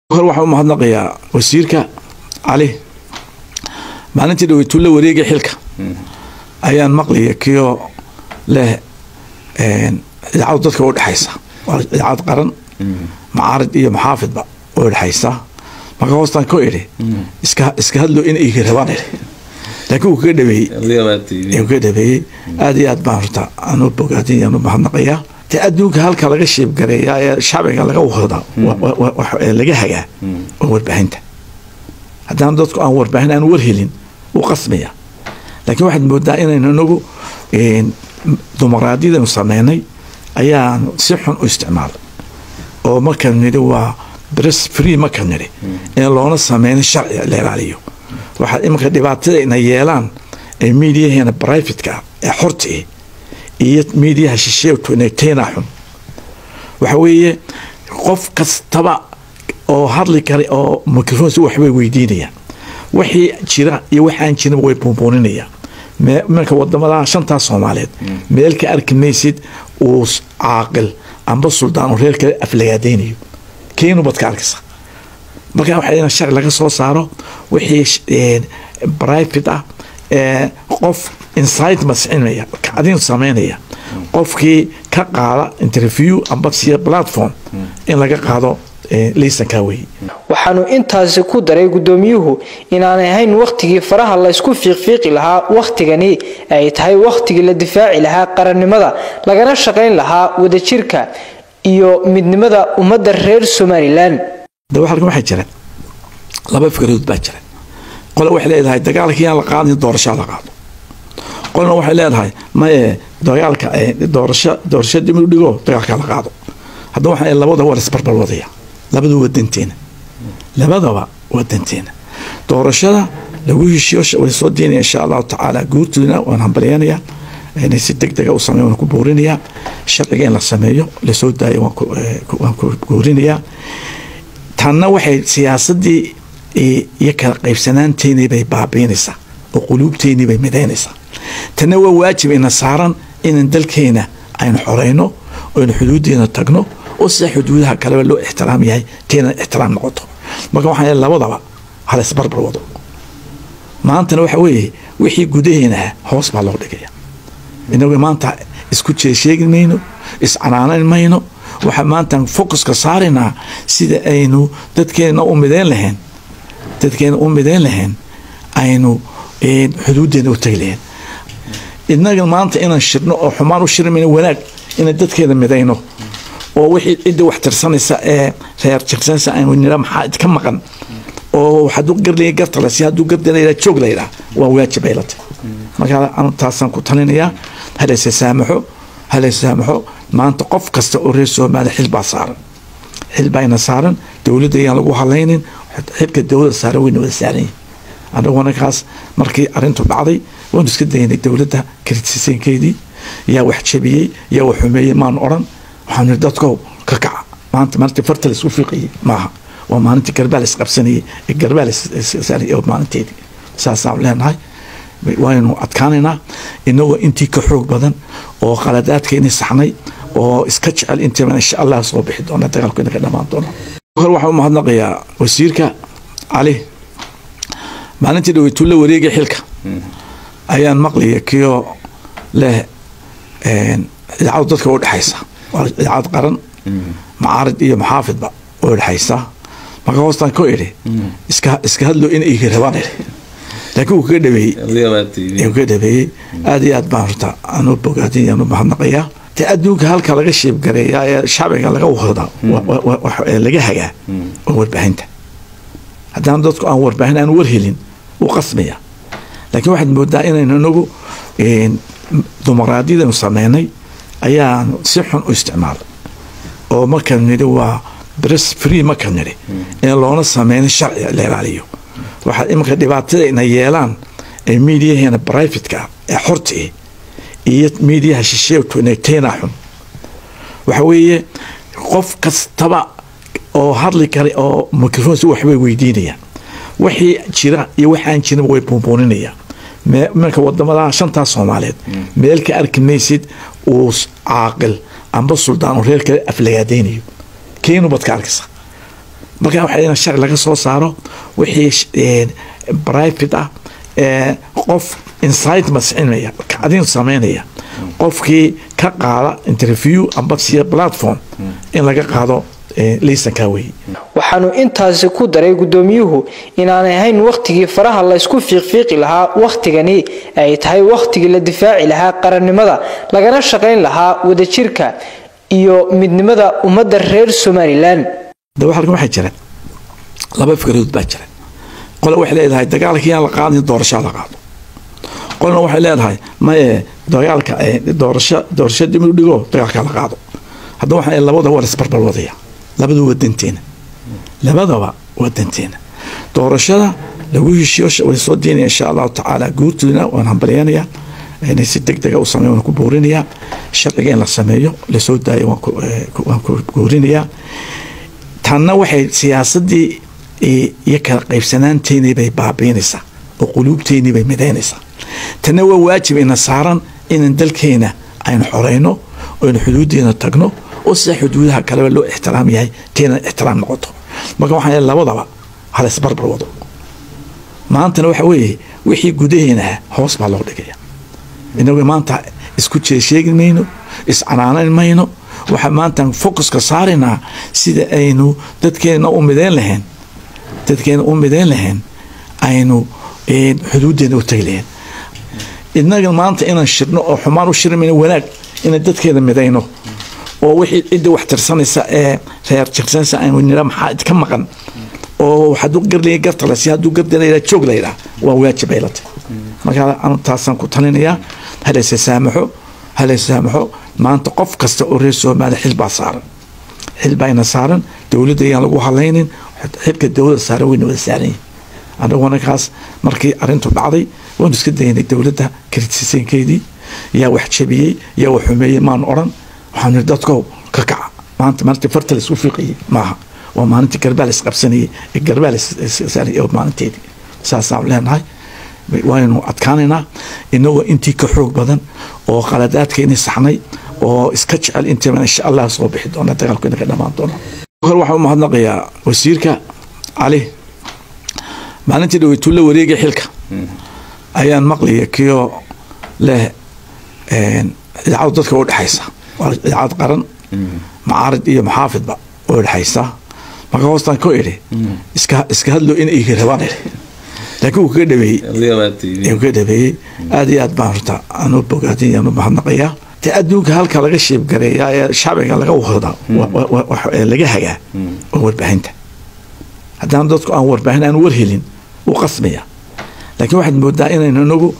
hor waxaan u mahadnaqayaa wasiirka cali maalintii dhaweytuu la wareegay xilka ayaan maqlaya kiyo leh idaacadu dadka u dhexaysa waa idaacad qaran macaarid iyo maxaafidba u dhexaysa marka hoostaan ku idhi iska iska hadlo in igi rabaan idhi laakiin wuu kaga dhaweeyey kaga dhaweeyey aad iyo aad baan horta aan u bogaadin aan u mahadnaqayaa de adduunka halka laga sheebgareeyaa ee shacbiga laga wada laga hagaa waa warbaahinta haddaan dadku aan warbaahin aan warhelin wuu qasmaya laakiin waxaad moodaa inaynu inagu dimuqraadiyadanu sameynay ayaanu si xun u isticmaalay oo markaan nidhi waa bress free markaan nidhi in loona sameynin sharci la ilaaliyo waxaa iminka dhibaatada ina yeelaan ee miidiyaheena brivatka ee xorta eh iyo miidiyaha shisheegtu inay teena xun waxa weeye qof kastaba oo hadli kara oo microphone si waxbay weydiinayaan wixii jira iyo waxaan jirin way buunbuuninayaan marka wadamada shantaas soomaaliyeed meel ka arki maysid uu caaqil amba suldaan oo reer kale aflagaadeynayo keenu baad ka arkaysa marka waxaa in sharci laga soo saaro wixii private ah ee qof incitement sacinaya kacdin sameynaya qofkii ka qaada interview amba siya platform in laga qaado liisankaa weye waxaanu intaasi ku daray guddoomiyuhu inaanay ahayn wakhtigii faraha la ysku fiiqfiiqi lahaa wakhtigani ay tahay wakhtigii la difaaci lahaa qarannimada lagana shaqayn lahaa wadajirka iyo midnimada ummadda reer somalilan de halkan waxaa jira laba fikradood baa jira qole waxay leedahay dagaalka yaan la qaadin doorashaa la qaado qolna waxay leedahay maye dagaalka doorasho doorasho dib u dhigo dagaalka la qaado haddaba waxaa labada war isbarbar wadaya labada waa danteena labadaba waa danteena doorashada lagu heshiyo way soo deynaya insha allahu tacaala guurtoodina waan hambalyeynayaa inay si deg dega u sameeyo waan ku boorinayaa sharciga in la sameeyo lasoo daayo waan ku boorinayaa tanna waxay siyaasadii iyo kala qaybsanaanteynii bay baabiinaysaa oo quluubteynii bay midaynaysaa tanna waa waajib ina saaran inan dalkeena aynu xoreyno oynu xuduudeena tagno oo sida xuduudaha kaleba loo ixtiraam yahay teena ixtiraam noqoto marka waxaa labadaba hala isbarbar wado maantana waxa weeye wixii gudaheenaha hoos baa loo dhigaya inagu maanta isku jeesheegi mayno iscanaanan mayno waxaa maanta focuska saaraynaa sida aynu dadkeena u mideyn lahayn dadkeena u mideyn lahayn aynu xuduudeena u tagi lahayn inaga maanta inaan shirno oo xumaan u shirmayno wanaag inaan dadkeeda midayno oo wixii cidda wax tirsanaysa ee reer tirsanaysa aynu nira maxaa idka maqan oo hadduu garlaya garta la si hadduu garda la yidhaha joog la yidhaha waa waajib ay la tahay marka anu taasaan ku talinayaa halayse saamaxo halayse saamaxo maanta qof kasta oo reer soomaaliya xil baa saaran xil baa ina saaran dowladda ayaan lagu hadlaynin xilka dowladda saaran wayna wada saaran yihin anaguna kaas markii arrintu dhacday waanu iska daynay dowladda kritiseenkeedii yaa wax jabiyey yaa wax xumeeyey maanu odhan waxaan niri dadkow ka kaca maanta maalintii farta la isku fiiqayey maaha waa maalintii garbaa la isqabsanayey ee garbaa la isaaray oo maalinteedii saasaan leenahay waynu adkaanaynaa inagoo intii ka xoog badan oo qaladaadkeeni saxnay oo iska jecel intiiban insha allah soo bixi doona dagaalku inaga dhammaan doona hor waxaan u mahadnaqayaa wasiirka cali maalintii dhaweytuu la wareegay xilka ayaan maqlaya kiyo leh idaacadu dadka u dhexaysa waa idaacad qaran macaarid iyo maxaafidba u dhexaysa marka hoostaan ku idhi iska iska hadlo in igi rabaan idhi laakiin wuu kaga dhaweeyey kaga dhaweeyey aad iyo aad baan horta aan u bogaadin aan u mahadnaqayaa de adduunka halka laga sheebgareeyaa ee shacbiga laga wada laga hagaa waa warbaahinta haddaan dadku aan warbaahin aan warhelin wuu qasmaya laakiin waxaad moodaa inaynu inagu dimuqraadiyadanu sameynay ayaanu si xun u isticmaalay oo markaan nidhi waa bress free markaan nidhi in loona sameynin sharci la ilaaliyo waxaa iminka dhibaatada ina yeelaan ee miidiyaheena brivatka ee xorta eh iyo miidiyaha shisheegtu inay teena xun waxa weeye qof kastaba oo hadli kara oo microphone si waxbay weydiinayaan wixii jira iyo waxaan jirin way buunbuuninayaan marka wadamada shantaas soomaaliyeed meel ka arki maysid uu caaqil amba suldaan oo reer kale aflagaadeynayo keenu baad ka arkaysa marka waxaa in sharci laga soo saaro wixii private ah ee qof incitement sacinaya kacdin sameynaya qofkii ka qaada interview amba siya platform in laga qaado liisankaa weeye waxaanu intaasi ku daray gudoomiyuhu inaanay ahayn wakhtigii faraha laysku fiiqfiiqi lahaa wakhtigani ay tahay wakhtigii la difaaci lahaa qarannimada lagana shaqayn lahaa wadajirka iyo midnimada ummadda reer somalilan daba halkan waxaa jira laba fikradood baa jira qole waxay leedahay dagaalkii aan la qaadin doorashaa la qaado qolna waxay leedahay maye dagaalka doorasho doorasho dib u dhigo dagaalka la qaado haddaba waxaa labada waa isbarbal wadaya labada waa danteena labadaba waa danteena doorashada lagu heshiyo way soo diinaya insha allahu tacaala guurtoodina waan hambalyanaya inay si deg dega u sameeyo waan ku buurinayaa sharciga in la sameeyo lasoo daayo waan ku guurinayaa tanna waxay siyaasadii iyo kala qaybsanaanteynii bay baabiinaysaa oo quluubteynii bay midaynaysaa tanna waa waajib ina saaran inan dalkeena aynu xoreyno oynu xuduudeena tagno oo sida xuduudaha kaleba loo ixtiraam yahay teena ixtiraam noqoto marka waxaan labadaba hala isbarbar wado maantana waxa weeye wixii gudaheena ah hoos baa loo dhigaya inagu maanta isku jeesheegi mayno iscanaanan mayno waxaa maantaan focuska saaraynaa sida aynu dadkeena u midayn lahayn dadkeena u midayn lahayn aynu xuduudeena u tagi lahayn inaga maanta inaan shirno oo xumaan u shirmayno wanaag inaan dadkeena midayno oo wixii cidda wax tirsanaysa ee reer tirsanaysa aynu nira maxaa idka maqan oo hadduu garlaya garta la si hadduu garda layidhaha joog la yidhaha waa waajib ay la tahay marka anu taasaan ku talinayaa halayse saamaxo halayse saamaxo maanta qof kasta oo reer soomaaliya xil baa saaran xil baa ina saaran dowladda ayaan lagu hadlaynin xilka dowladda saaran wayna wada saaran yihin annaguna kaas markii arrintu dhacday waanu iska daynay dowladda kritiseenkeedii yaa wax jabiyey yaa wax xumeeyey maanu odhan waxaanu nihi dadkow ka kaca maanta maalintii farta la isku fiiqayay maaha waa maalintii garbaa la isqabsanayay ee garbaa la issaarayay maalinteedii saasaan leenahay waynu adkaanaynaa inagoo intii ka xoog badan oo qaladaadkeeni saxnay oo iska jecel intiiban insha allah soo bixi doona dagaalku inaga dhammaan doona hor waxaan u mahadnaqayaa wasiirka cali maalintii dhaweytuu la wareegay xilka ayaan maqlaya kioo leh idaacadu dadka u dhexaysa waa idaacad qaran macaarid iyo maxaafidba u dhexaysa marka hoostaan ku idhi iska iska hadlo in igi rabaan idhi laakiin uu kaga dhabeeyey uu kaga dhabeeyey aada iyo aad baan horta aanu bogaadin yaanu mahadnaqayaa dee adduunka halka laga sheebgareeyaa ee shacbiga laga wada laga hagaa waa warbaahinta haddaan dadku aan warbaahin aan war helin wuu qasmaya laakiin waxaad moodaa inaynu inagu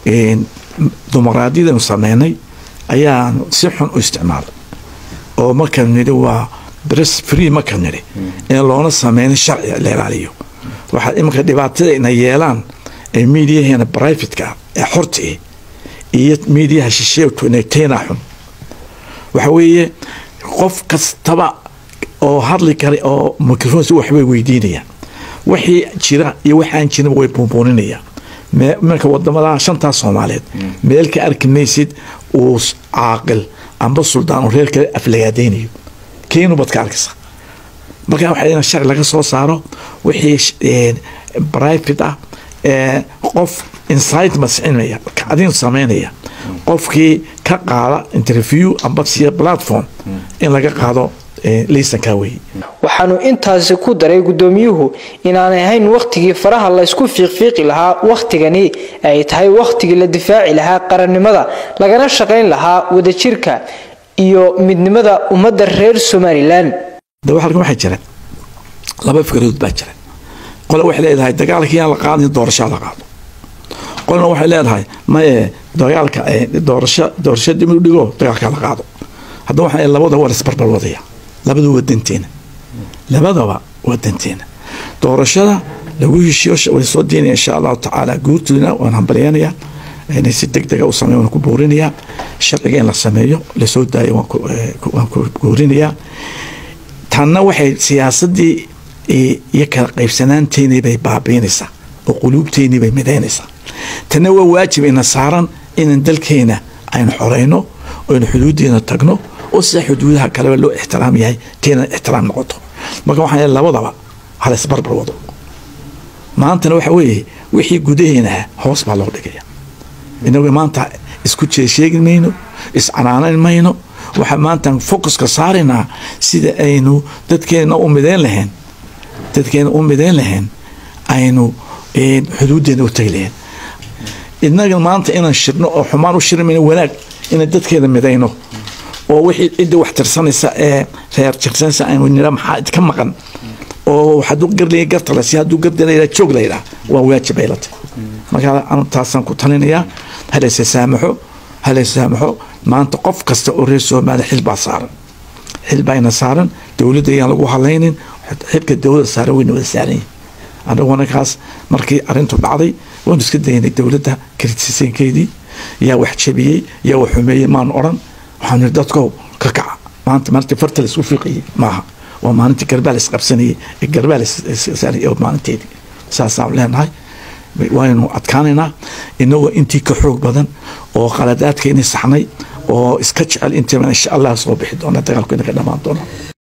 dimuqraadiyadanu sameynay ayaanu si xun u isticmaalay oo markaan nidhi waa dress free markaan nidhi in loona sameynin sharciga la ilaaliyo waxaa iminka dhibaatada ina yeelaan ee miidiyaheena brivatka ee xorta eh iyo miidiyaha shisheegtu inay teenaa xun waxa weeye qof kastaba oo hadli kara oo microfonsi waxbay weydiinayaan wixii jira iyo waxaan jirin way buunbuuninayaan marka wadamada shantaas soomaaliyeed meel ka arki maysid uu caaqil amba suldaan oo reer kale aflagaadeynayo keenu baad ka arkaysa marka waxaa in sharci laga soo saaro wixii private ah ee qof incitement sacinaya kacdin sameynaya qofkii ka qaada interview amba siya platform in laga qaado liisankaa weeye waxaanu intaasi ku daray gudoomiyuhu inaanay ahayn wakhtigii faraha laysku fiiqfiiqi lahaa wakhtigani ay tahay wakhtigii la difaaci lahaa qarannimada lagana shaqayn lahaa wadajirka iyo midnimada ummadda reer somalilan daba halkan waxaa jira laba fikradood baa jira qole waxay leedahay dagaalkii aan la qaadin doorashaa la qaado qolna waxay leedahay maye dagaalka doorasho doorasho dib u dhigo dagaalka la qaado haddaba waxaa labada waa isbarbal wadaya labada waa danteena labadaba waa danteena doorashada lagu heshiyo way soo diinaya insha allahu tacaala guurtoodina waan hambalyanaya inay si deg dega u sameeyo waan ku buurinayaa sharciga in la sameeyo lasoo daayo waan ku guurinayaa tanna waxay siyaasadii iyo kala qaybsanaanteynii bay baabiinaysaa oo quluubteynii bay midaynaysaa tanna waa waajib ina saaran inan dalkeena aynu xoreyno oynu xuduudeena tagno oo sida xuduudaha kaleba loo ixtiraam yahay teena ixtiraam noqoto marka waxaan labadaba halaysbarbar wado maantana waxa weeye wixii gudaheenaha hoos baa loo dhigaya inagu maanta isku jeesheegi mayno iscanaanan mayno waxaa maanta focuska saaraynaa sida aynu dadkeena u mideyn lahayn dadkeena u mideyn lahayn aynu xuduuddeena u tagi lahayn inaga maanta inaan shirno oo xumaan u shirmayno wanaag inaan dadkeena midayno oo wixii cidda wax tirsanaysa ee reer tirsanaysa aynu nira maxaa idka maqan oo hadduu garlaya gartale si hadduu gardalayla joog layidhaah waa waajib ay la tahay marka anu taasaan ku talinayaa halayse saamaxo halayse saamaxo maanta qof kasta oo reer soomaaliya xil baa saaran xil baayna saaran dowladda ayaan lagu halaynin xilka dowladda saaran wayna wada saaran yihin anaguna kaas markii arrintu dhacday waanu iska daynay dowladda kritiseenkeedii yaa wax jabiyey yaa wax xumeeyey maanu odhan waxaanu yidhi dadkow ka kaca maanta maalintii farta la isku fiiqayey maaha waa maalintii garbaa la isqabsanayey ee garbaa la issaarayey maalinteedii saasaan leenahay waynu adkaanaynaa inagoo intii ka xoog badan oo qaladaadka inay saxnay oo iska jecel intii insha allah soo bixi doona dagaalku inaga dhammaan doona